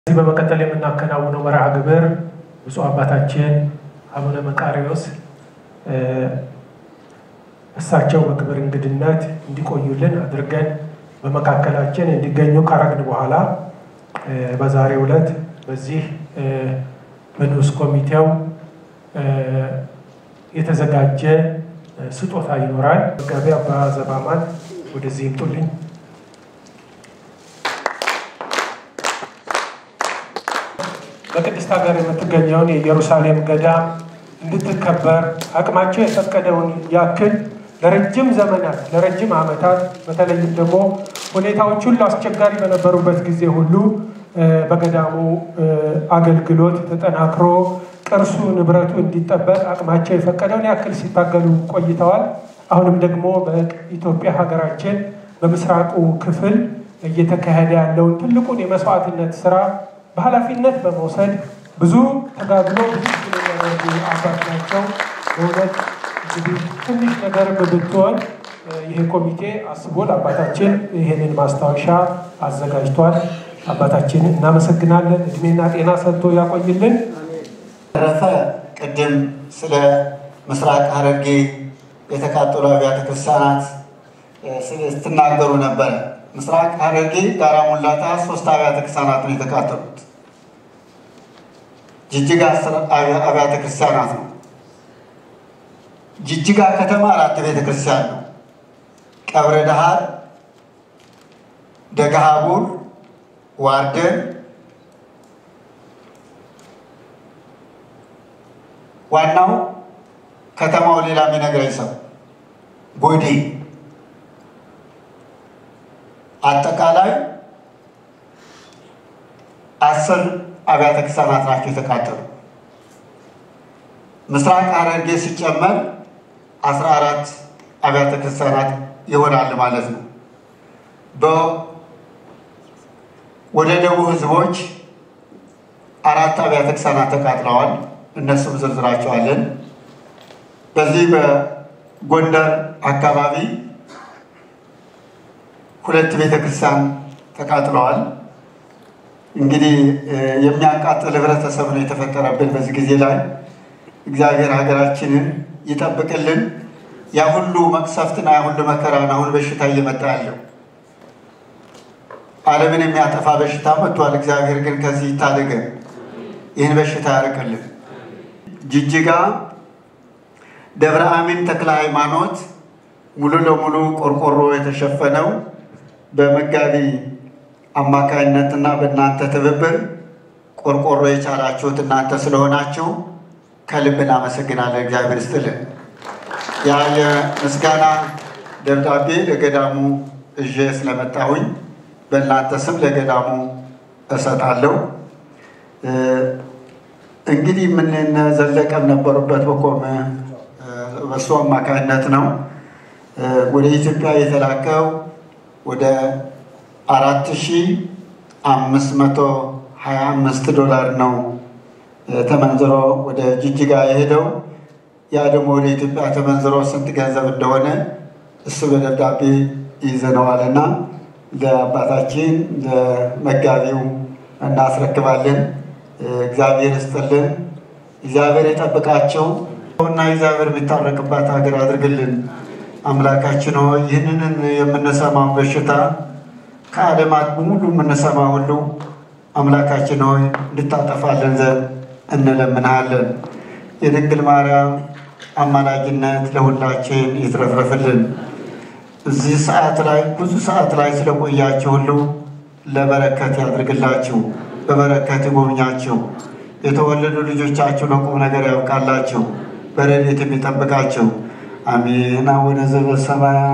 ከዚህ በመቀጠል የምናከናውነው መርሃ ግብር ብፁዕ አባታችን አቡነ መቃሪዎስ እሳቸው በክብር እንግድነት እንዲቆዩልን አድርገን በመካከላችን እንዲገኙ ካረግን በኋላ በዛሬው ዕለት በዚህ በንዑስ ኮሚቴው የተዘጋጀ ስጦታ ይኖራል። መጋቢ አባ ዘባማን ወደዚህ ይምጡልኝ። በቅድስት ሀገር የምትገኘውን የኢየሩሳሌም ገዳም እንድትከበር አቅማቸው የፈቀደውን ያክል ለረጅም ዘመናት ለረጅም ዓመታት በተለይም ደግሞ ሁኔታዎች ሁሉ አስቸጋሪ በነበሩበት ጊዜ ሁሉ በገዳሙ አገልግሎት ተጠናክሮ ቅርሱ ንብረቱ እንዲጠበቅ አቅማቸው የፈቀደውን ያክል ሲታገሉ ቆይተዋል። አሁንም ደግሞ በኢትዮጵያ ሀገራችን በምስራቁ ክፍል እየተካሄደ ያለውን ትልቁን የመስዋዕትነት ስራ በኃላፊነት በመውሰድ ብዙ ተጋድሎ ብዙ የሚያደርጉ አባት ናቸው። በእውነት እንግዲህ ትንሽ ነገር ብትሆን ይሄ ኮሚቴ አስቦ ለአባታችን ይህንን ማስታወሻ አዘጋጅቷል። አባታችን እናመሰግናለን። እድሜና ጤና ሰጥቶ ያቆይልን። ተረፈ ቅድም ስለ ምስራቅ ሐረርጌ የተቃጠሉ አብያተ ክርስቲያናት ስትናገሩ ነበረ። ምስራቅ ሐረርጌ ጋራ ሙላታ ሶስት አብያተ ክርስቲያናት ነው የተቃጠሉት። ጅጅጋ አብያተ ክርስቲያናት ነው። ጅጅጋ ከተማ አራት ቤተ ክርስቲያን ነው። ቀብረ ደሃር፣ ደገሃቡር፣ ዋርደን ዋናው ከተማው ሌላ የሚነግረኝ ሰው ጎዴ አጠቃላይ አስር አብያተ ክርስቲያናት ናቸው የተቃጠሉ። ምስራቅ ሐረርጌ ሲጨመር አስራ አራት አብያተ ክርስቲያናት ይሆናል ማለት ነው። ወደ ደቡብ ህዝቦች አራት አብያተ ክርስቲያናት ተቃጥለዋል። እነሱም ዝርዝራቸዋለን። በዚህ በጎንደር አካባቢ ሁለት ቤተ ክርስቲያን ተቃጥለዋል። እንግዲህ የሚያቃጥል ህብረተሰብ ነው የተፈጠረብን በዚህ ጊዜ ላይ። እግዚአብሔር ሀገራችንን ይጠብቅልን። ያ ሁሉ መቅሰፍትና ያ ሁሉ መከራን አሁን በሽታ እየመጣ ያለው ዓለምን የሚያጠፋ በሽታ መጥቷል። እግዚአብሔር ግን ከዚህ ይታደገን፣ ይህን በሽታ ያርቅልን። ጅጅጋ ደብረ አሚን ተክለ ሃይማኖት ሙሉ ለሙሉ ቆርቆሮ የተሸፈነው በመጋቢ አማካይነትና በእናንተ ትብብር ቆርቆሮ የቻላችሁት እናንተ ስለሆናችሁ ከልብ እናመሰግናለን። እግዚአብሔር ይስጥልን። ያ የምስጋና ደብዳቤ ለገዳሙ እዤ ስለመጣሁኝ በእናንተ ስም ለገዳሙ እሰጣለሁ። እንግዲህ ምን ዘለቀም ነበሩበት በቆመ በሱ አማካኝነት ነው ወደ ኢትዮጵያ የተላከው ወደ አራት ሺ አምስት መቶ ሀያ አምስት ዶላር ነው ተመንዝሮ ወደ ጅጅጋ የሄደው። ያ ደግሞ ወደ ኢትዮጵያ ተመንዝሮ ስንት ገንዘብ እንደሆነ እሱ በደብዳቤ ይዘነዋልና ለአባታችን ለመጋቢው እናስረክባለን። እግዚአብሔር ይስጥልን። እግዚአብሔር የጠብቃቸው እና እግዚአብሔር የሚታረቅባት ሀገር አድርግልን። አምላካችን ሆይ ይህንን የምንሰማው በሽታ ከዓለማት በሙሉ የምንሰማ ሁሉ አምላካችን ሆይ እንድታጠፋለን ዘንድ እንለምንሃለን። የድንግል ማርያም አማላጅነት ለሁላችን ይትረፍረፍልን። እዚህ ሰዓት ላይ ብዙ ሰዓት ላይ ስለቆያችሁ ሁሉ ለበረከት ያድርግላችሁ፣ በበረከት ይጎብኛችሁ። የተወለዱ ልጆቻችሁ ለቁም ነገር ያብቃላችሁ፣ በረድኤት የሚጠብቃቸው አሜን። አቡነ ዘበሰማያት